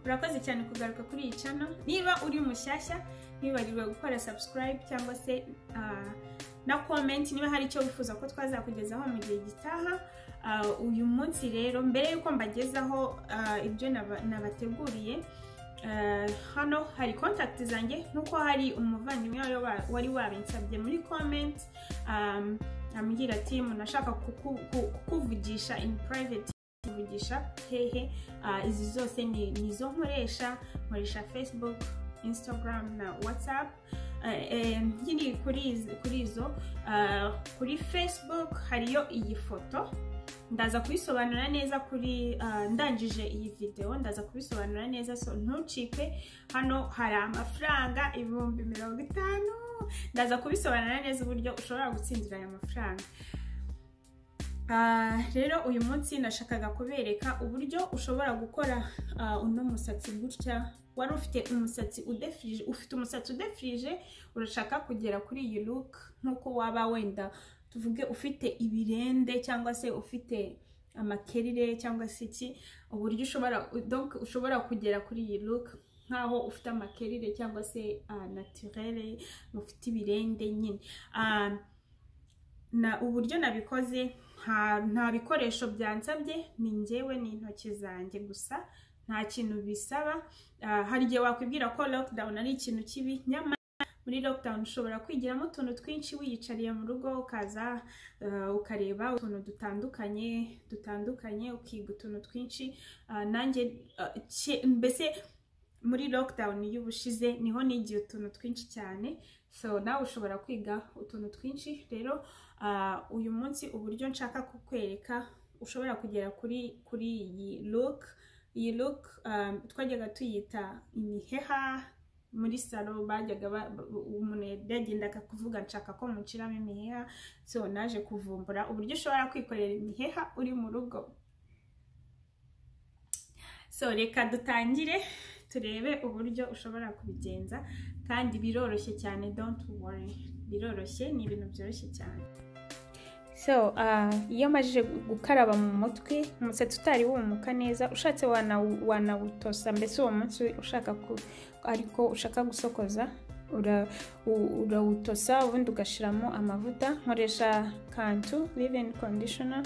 urakoze cyane kugaruka kuri iyi cano niba uri umushyashya ntiwibagirwe gukora subscribe cyangwa se ah, na comment niba hari icyo wifuza ko twazakugezaho mu gihe gitaha Ah, uyu munsi rero mbere y'uko mbagezaho ah, ibyo naba- nabateguriye Eh, hano hari contact zanjye nuko hari umuvandimwe wayo wa- wari wabinsabye muri comment um, ambwira ati umuntu ashaka kuku- ku- kukuvugisha in private kuvugisha hehe Ah, izi zose ni ni izo nkoresha nkoresha facebook instagram na whatsapp Eh, eh, nkiri kuri izi- kuri izo ah, kuri facebook hariyo iyi foto ndaza kubisobanura neza kuri ah, ndangije iyi videwo ndaza kubisobanura neza so ntucike hano hari amafaranga ibihumbi mirongo itanu ndaza kubisobanura neza uburyo ushobora gutsindira aya mafaranga Ah, rero uyu munsi nashakaga kubereka uburyo ushobora gukora ah, uno musatsi gutya wari ufite umusatsi udefirije ufite umusatsi udefirije urashaka kugera kuri iyi look nk'uko waba wenda tuvuge ufite ibirende cyangwa se ufite amakerire cyangwa se iki uburyo ushobora donc ushobora kugera kuri iyi look nkaho ufite amakerire cyangwa se ah, naturelle ufite ibirende nyine Ah, na uburyo nabikoze nta nta bikoresho byansabye ni njyewe n'intoki zanjye gusa nta kintu bisaba Ah, hari igihe wakwibwira ko lockdown ari ikintu kibi nyamara muri lockdown ushobora kwigiramo utuntu twinshi wiyicariye mu rugo ukaza ah, ukareba utuntu dutandukanye dutandukanye ukiga utuntu twinshi Ah, nanjye ah, ke- mbese muri lockdown y'ubushize niho nigiye utuntu twinshi cyane so nawe ushobora kwiga utuntu twinshi rero Ah, uyu munsi uburyo nshaka kukwereka ushobora kugera kuri kuri iyi look iyi look um, twajyaga tuyita imiheha muri salo bajyaga ba- ba- umuntu yagenda akakuvuga nshaka ko muciramo imiheha so naje kuvumbura uburyo ushobora kwikorera imiheha uri mu rugo so reka dutangire turebe uburyo ushobora kubigenza kandi biroroshye cyane don't worry biroroshye ni ibintu byoroshye cyane so ah, iyo amajije gukaraba mu mutwe umusatsi utari wumuka neza ushatse wanawu- wanawutosa mbese uwo munsi ushaka ku- ariko ushaka gusokoza ura- u- urawutosa ubundi ugashyiramo amavuta nkoresha kantu living conditioner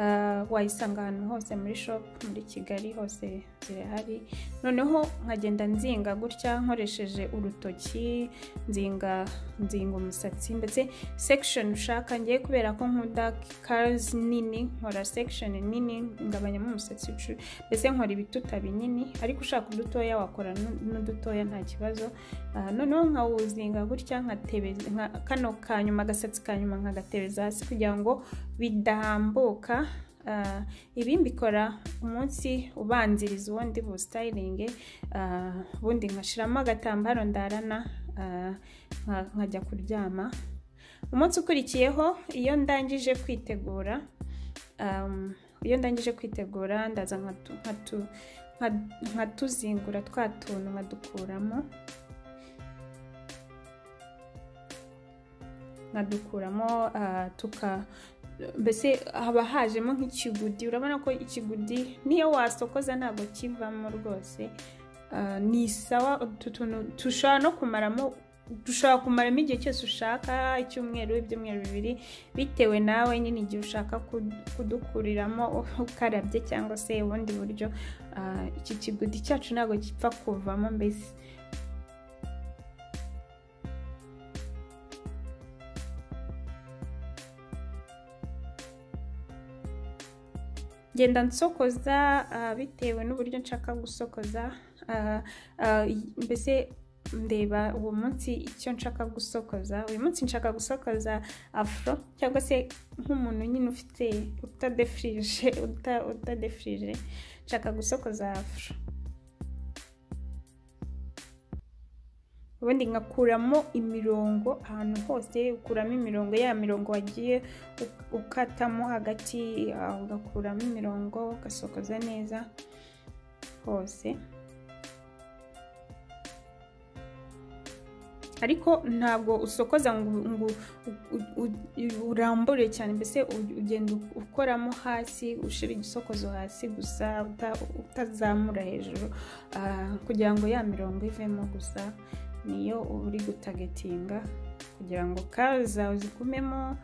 Ah, wayisanga ahantu hose muri shop muri kigali hose zirahari noneho nkagenda nzinga gutya nkoresheje urutoki nzinga nzinga umusatsi ndetse section ushaka ngiye kubera ko nkunda curls nini nkora section nini ngabanyamo umusatsi ucu mbese nkora ibituta binini ariko ushaka udutoya wakora nu- n'udutoya nta kibazo Ah, noneho nkawuzinga gutya nkatebeza nka- kano kanyuma agasatsi kanyuma nkagatebeza hasi kugira ngo bidambuka Ah, ibi mbikora umunsi ubanziriza ubundi busitayiringe ubundi nkashyiramo agatambaro ndarana ah, nka- nkajya kuryama umunsi ukurikiyeho iyo ndangije kwitegura um, iyo ndangije kwitegura ndaza nkatu- nkatu- nka- nkatuzingura twa tuntu nkadukuramo nkadukuramo ah, tuka mbese haba hajemo nk'ikigudi urabona ko ikigudi niyo wasokoza ntabwo kivamo rwose Ah, ni sawa utu tuntu dushobora no kumaramo dushobora kumaramo igihe cyose ushaka icyumweru ibyumweru bibiri bitewe nawe nyine igihe ushaka ku- kudukuriramo ukarabye cyangwa se ubundi buryo Ah, iki kigudi cyacu ntabwo gipfa kuvamo mbese ngenda nsokoza ah, bitewe n'uburyo nshaka gusokoza Ah, ah, y- mbese ndeba uwo munsi icyo nshaka gusokoza uyu munsi nshaka gusokoza afro cyangwa se nk'umuntu nyine ufite utadefirije uta- utadefirije nshaka gusokoza afro ubundi nkakuramo imirongo ahantu hose ukuramo imirongo ya mirongo wagiye u- ukatamo hagati ah, ugakuramo imirongo ugasokoza neza hose ariko ntabwo usokoza ngo urambure cyane mbese ugenda ukoramo hasi ushyira igisokozo hasi gusa utazamura hejuru kugira ngo ya mirongo ivemo gusa niyo uba uri gutagetinga kugira ngo kaza uzigumemo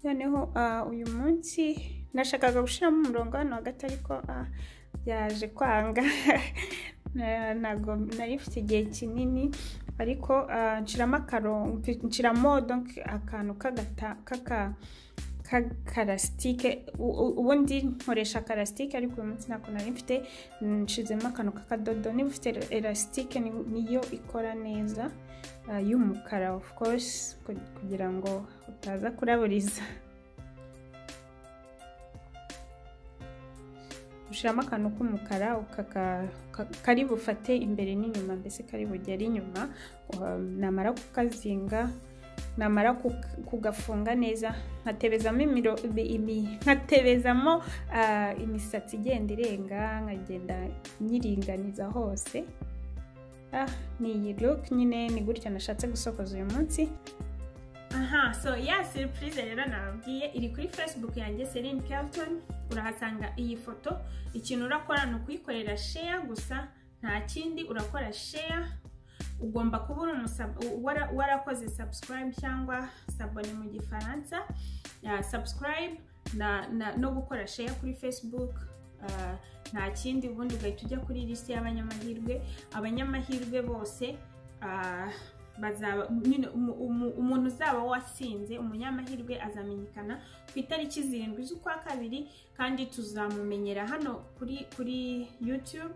noneho uyu munsi nashakaga gushyiramo umurongo hano hagati ariko byaje kwanga ntabwo nari mfite igihe kinini ariko nshyiramo akarongo nshyiramo akantu k'akarasitike ubundi nkoresha akarasitike ariko uyu munsi ntabwo nari mfite nshizemo akantu k'akadodo niba ufite elasitike niyo ikora neza y'umukara of course kugira ngo utaza kuraburiza ushyiramo akantu k'umukara kari bufate imbere n'inyuma mbese kari bugere inyuma namara kukazinga namara kugafunga neza nkatebezamo imisatsi igenda irenga nkagenda nyiringaniza hose ni iyi look nyine ni gutya nashatse gusokoza uyu munsi aha so ya siripurize rero nababwiye iri kuri fesibuku yanjye Celine Kelton urahasanga iyi foto ikintu urakora ni ukuyikorera sheya gusa nta kindi urakora sheya ugomba kuba warakoze sabusikarayibu cyangwa sabone mu gifaransa sabusikarayibu no gukora sheya kuri fesibuku nta kindi ubundi ugahita ujya kuri lisite y'abanyamahirwe abanyamahirwe bose umuntu uzaba watsinze umunyamahirwe azamenyekana ku itariki zirindwi z'ukwa kabiri kandi tuzamumenyera hano kuri kuri yutube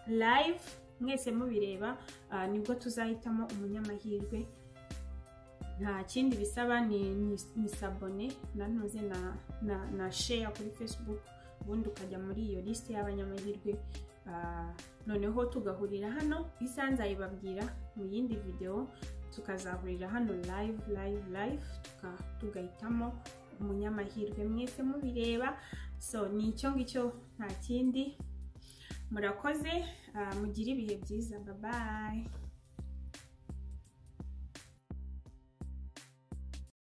live mwese mubireba nibwo tuzahitamo umunyamahirwe nta kindi bisaba ni sabone nanuze na sheya kuri facebook ubundi ukajya muri iyo lisite y'abanyamahirwe noneho tugahurira hano isaha nzayibabwira mu yindi videwo tukazahurira hano live live live tugahitamo umunyamahirwe mwese mubireba so ni icyo ngicyo nta kindi murakoze mugire ibihe byiza babaye